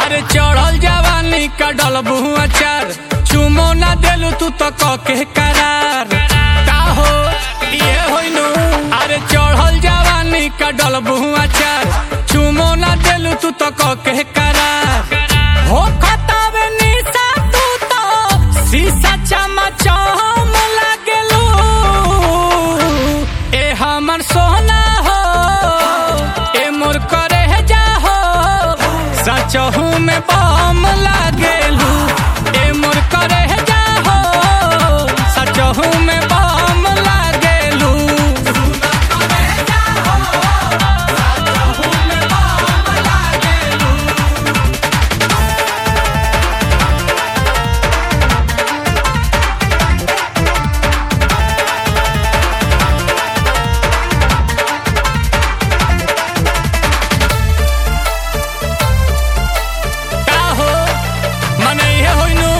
अरे चढ़ल जवानी का डलबू अचार चुमो ना देलू तू तो कके करार का हो ये होइनु अरे चढ़ल जवानी का डलबू अचार चुमो ना देलू तू तो कके करार हो खतावे निशा तू तो शीशा चमचम लागेलू ए हमर सोना हो ए मोर करे जा हो सचहू में बम लागेलू ए मोर करे जा हो सचहू में बम लागेलू का हो मने हे होइनु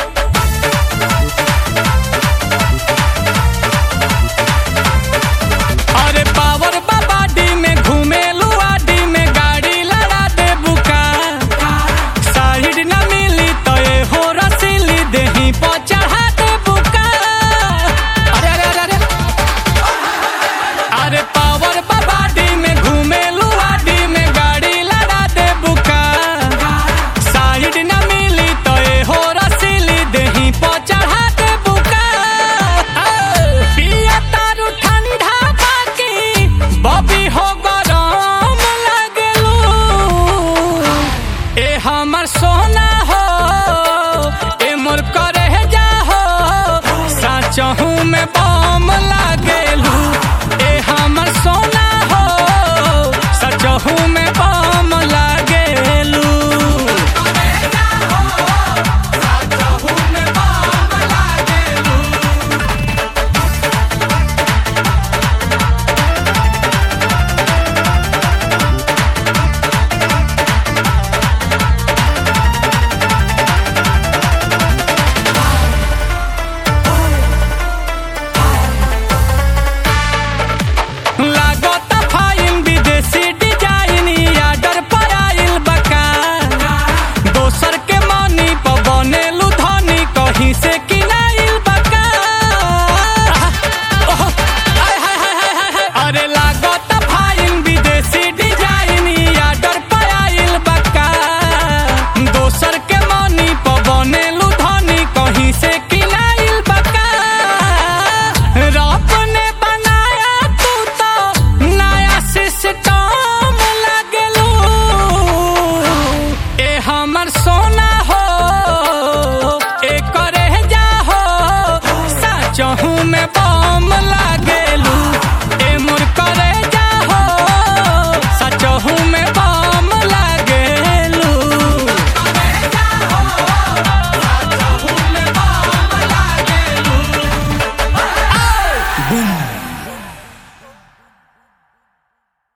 अरे पावर बाबाडी में घूमेलू आडी में गाड़ी लड़ा दे बुका साइड न मिली तो ये हो रसीली देही पर चढ़ा दे बुका अरे अरे अरे अरे अरे पावर बाबाडी में घूमेलू आडी में गाड़ी लड़ा दे बुका साइड न मिली तो ये हो रसीली देही पर चढ़ा दे बुका पिया तारू ठंडा बाकी बबी हो गरम लगलू ए हमर सोना हो ए मोर करे जा हो साचहू में बम लाग